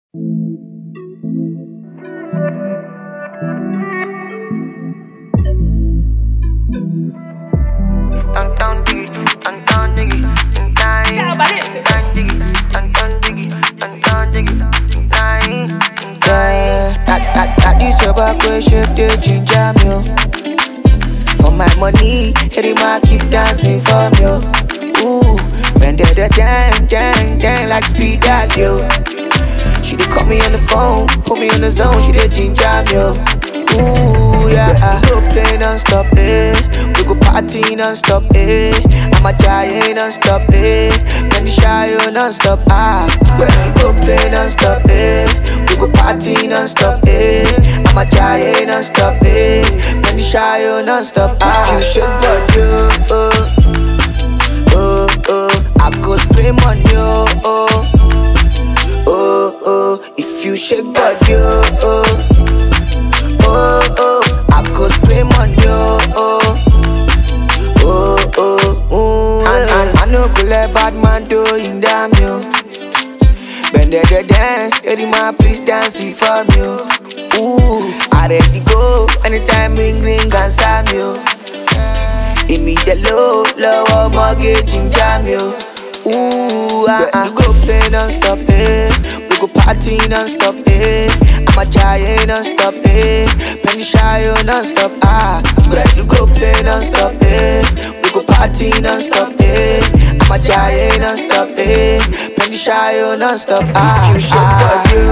Down, down, diggy, down, down, diggy, down, down, down, diggy, down, down, diggy, down, down, diggy, down, down, Yeah, that, that, that is your back way shape the ginger me oh. For my money, every man keep dancing for me oh. Ooh, when they the dang, dang, dang like speed that yo. She dey call me on the phone, put me on the zone, she dey ginger me oh. Ooh, yeah, we go play non-stop, eh We go party non-stop, eh I'm a giant non-stop, eh When the shy oh, non-stop, ah When we go play non-stop, eh We go party non-stop, eh I'm a giant non-stop, eh When the shy oh, non-stop, ah You should but you, oh Oh, oh I go spray money, oh, oh Oh, oh If you shake body, oh, oh oh oh, I go spray money, oh oh, oh oh, ooh, and, and I no go let bad man do in damn you. Bend the the dance, lady man please dance it for me, oh. Ooh, I ready go anytime ring ring and slam you. Give me the low, low mortgage in jam you. Ooh, ah, ah. We go play non-stop, eh We go party non-stop, eh I'm a giant non-stop, eh Penny shy, oh, non-stop, ah But you go play non-stop, eh We go party non-stop, eh I'm a giant non-stop, eh Penny shy, oh, non-stop, ah If you shake body,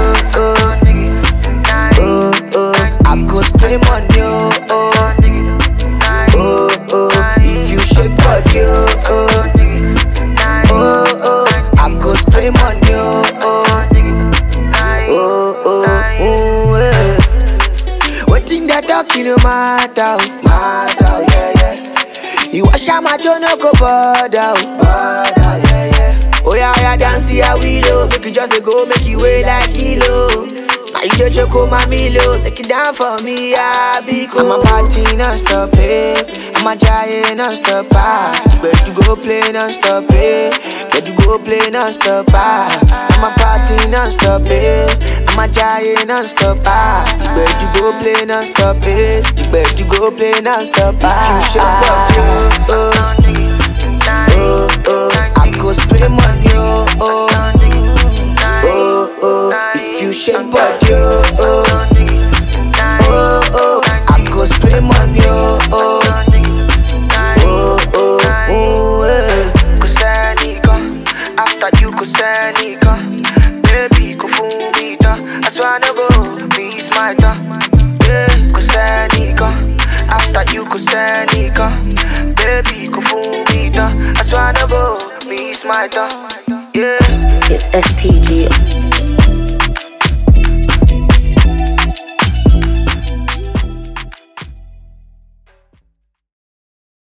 oh, oh Oh, oh I go spray money, oh, oh Oh, oh If you shake body, oh, oh oh oh, I go spray money, oh oh, oh oh, ooh, eh. Waiting that talking no matter, oh, matter, oh, yeah yeah. You wash out my jaw, no go bother, oh, bother, yeah yeah. Oh yeah, yeah, dance here we low, make you just dey go, make you weigh like kilo. Now you just choke on my milo, take it down for me, I be cool. I'm a party non-stop, eh. I'm a giant non-stop, ah. But you go play non-stop, eh. But you go play non-stop, ah. I'm a party non-stop, eh. I'm a giant non-stop, ah. But you go play non-stop, eh. But you go play non-stop, ah. You should oh, oh, oh, oh. I go spray money, oh, oh, oh, oh. If you shake body, oh, oh, oh, oh. I go spray money, oh, oh, oh, oh, oh, eh. Kusanika, after you kusanika, baby kufumita, I swear no go be smarter. Yeah, kusanika, after you kusanika, baby kufumita, I swear no go be smarter. Yeah. It's SPG